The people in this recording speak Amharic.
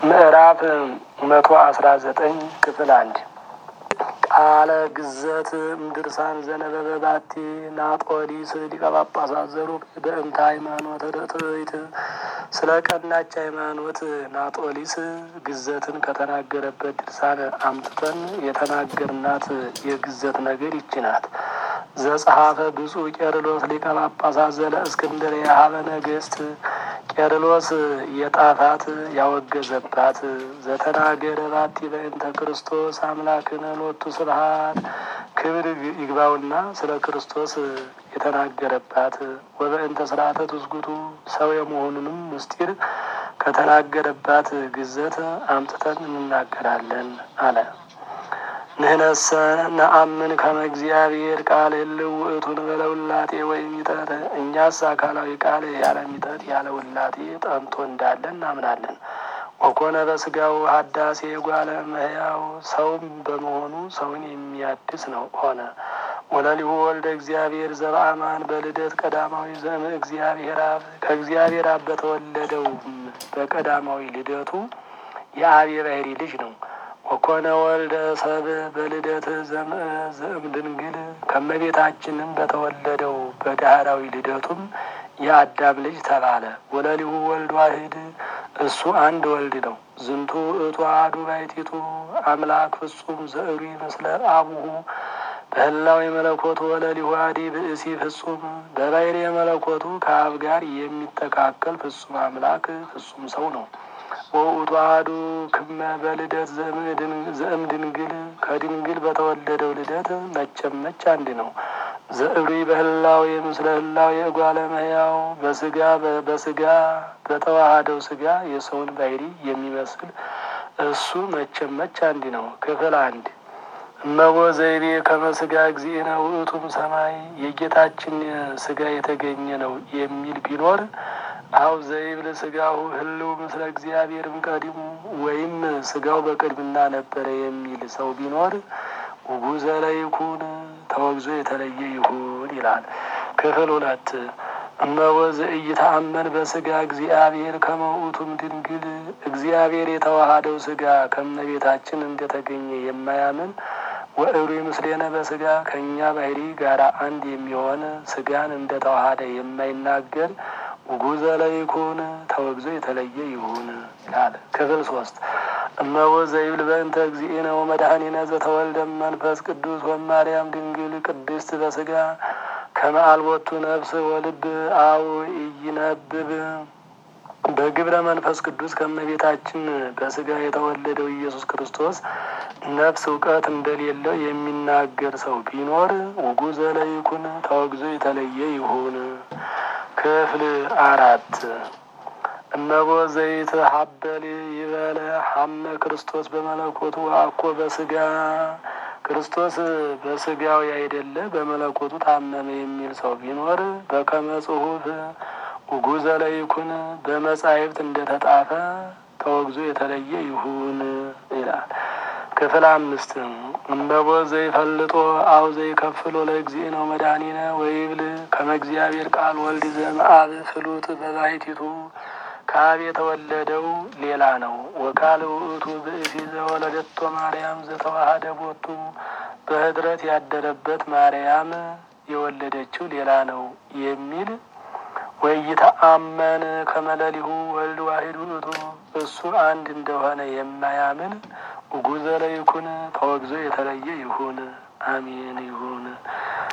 ምዕራፍ መቶ አስራ ዘጠኝ ክፍል አንድ ቃለ ግዘት እምድርሳን ዘነበበ ባቲ ናጦዲስ ሊቀ ጳጳሳት ዘሩቅ በእንተ ሃይማኖት ርትዕት ስለ ቀናች ሃይማኖት ናጦሊስ ግዘትን ከተናገረበት ድርሳን አምጥተን የተናገርናት የግዘት ነገር ይች ናት። ዘጸሐፈ ብፁዕ ቄርሎስ ሊቀ ጳጳሳት ዘለ እስክንድርያ ሀበ ነገሥት ቄርሎስ የጣፋት ያወገዘባት ዘተናገረ ባቲ በእንተ ክርስቶስ አምላክነ ሎቱ ስብሐት ክብር ይግባውና ስለ ክርስቶስ የተናገረባት ወበእንተ ስርዓተ ትስጉቱ ሰው የመሆኑንም ምስጢር ከተናገረባት ግዘት አምጥተን እንናገራለን አለ። ንህነሰ ነአምን ከመ እግዚአብሔር ቃል ህልው ውእቱን በለውላጤ ወይም ይጠት እኛስ አካላዊ ቃል ያለ ሚጠት ያለ ውላጤ ጠንቶ እንዳለ እናምናለን። ወኮነ በስጋው ሀዳሴ ጓለ መህያው ሰውም በመሆኑ ሰውን የሚያድስ ነው ሆነ። ወለሊሁ ወልደ እግዚአብሔር ዘበአማን በልደት ቀዳማዊ ዘም እግዚአብሔር አብ ከእግዚአብሔር አብ በተወለደው በቀዳማዊ ልደቱ የአብ የባህሪ ልጅ ነው። ወኮነ ወልደ ሰብ በልደት ዘእም ድንግል ከመቤታችንም በተወለደው በዳህራዊ ልደቱም የአዳም ልጅ ተባለ። ወለሊሁ ወልድ ዋህድ እሱ አንድ ወልድ ነው። ዝንቱ እቱ አሐዱ ባሕቲቱ አምላክ ፍጹም ዘእሩ ምስለ አቡሁ በህላዊ መለኮቱ ወለሊሁ አዲ ብእሲ ፍጹም በባሕሪ መለኮቱ ከአብ ጋር የሚተካከል ፍጹም አምላክ ፍጹም ሰው ነው። ወውእቱ አሐዱ ክመ በልደት ዘእም ድንግል ከድንግል በተወለደው ልደት መቼም መች አንድ ነው። ዘእብሪ በህላዌ ምስለ ህላዌ እጓለ እመሕያው በስጋ በስጋ በተዋሃደው ስጋ የሰውን ባሕሪ የሚመስል እሱ መቼም መች አንድ ነው። ክፍል አንድ እመቦ ዘይቤ ከመ ስጋ እግዚእነ ውእቱም ሰማይ የጌታችን ስጋ የተገኘ ነው የሚል ቢኖር አው ዘይብል ስጋሁ ህልው ምስለ እግዚአብሔርም ቀዲሙ ወይም ስጋው በቅድምና ነበረ የሚል ሰው ቢኖር ውጉዘ ለይኩን ተወግዞ የተለየ ይሁን ይላል። ክፍል ሁለት እመቦ ዘኢይተአመን በስጋ እግዚአብሔር ከመ ውእቱም ድንግል እግዚአብሔር የተዋሃደው ስጋ ከመቤታችን እንደተገኘ የማያምን ወእሩ ምስሌነ በስጋ ከእኛ ባሕሪ ጋር አንድ የሚሆን ስጋን እንደተዋሃደ የማይናገር ውጉዘ ለይኩን ተወግዞ የተለየ ይሁን ይላል። ክፍል ሶስት እመቦ ዘይብል በእንተ እግዚእነ ወመድኃኒነ ዘተወልደ መንፈስ ቅዱስ ወማርያም ድንግል ቅድስት በስጋ ከመ አልቦቱ ነፍስ ወልብ አው ኢይነብብ በግብረ መንፈስ ቅዱስ ከመቤታችን በስጋ የተወለደው ኢየሱስ ክርስቶስ ነፍስ እውቀት እንደሌለው የሚናገር ሰው ቢኖር ውጉዘ ለይኩን ተወግዞ የተለየ ይሁን። ክፍል አራት እመቦ ዘይት ሀበል ይበለ ሀመ ክርስቶስ በመለኮቱ አኮ በስጋ ክርስቶስ በስጋው ያይደለ በመለኮቱ ታመመ የሚል ሰው ቢኖር በከመ ጽሑፍ ውጉዘ ለይኩን በመጻሕፍት እንደተጣፈ ተወግዞ የተለየ ይሁን ይላል። ክፍል አምስት እመቦ ዘይፈልጦ አው ዘይከፍሎ ለእግዚእነ መድኃኒነ ወይብል ከመ እግዚአብሔር ቃል ወልድ ዘእምአብ ፍሉጥ በባሕቲቱ ከአብ የተወለደው ሌላ ነው። ወቃል ውእቱ ብእሲ ዘወለደቶ ማርያም ዘተዋሃደ ቦቱ በኅድረት ያደረበት ማርያም የወለደችው ሌላ ነው የሚል ወይተአመን ከመለሊሁ ወልድ ዋሂድ ውእቱ እሱ አንድ እንደሆነ የማያምን ውጉዘ ለይኩን ተወግዞ የተለየ ይሁን። አሜን ይሁን።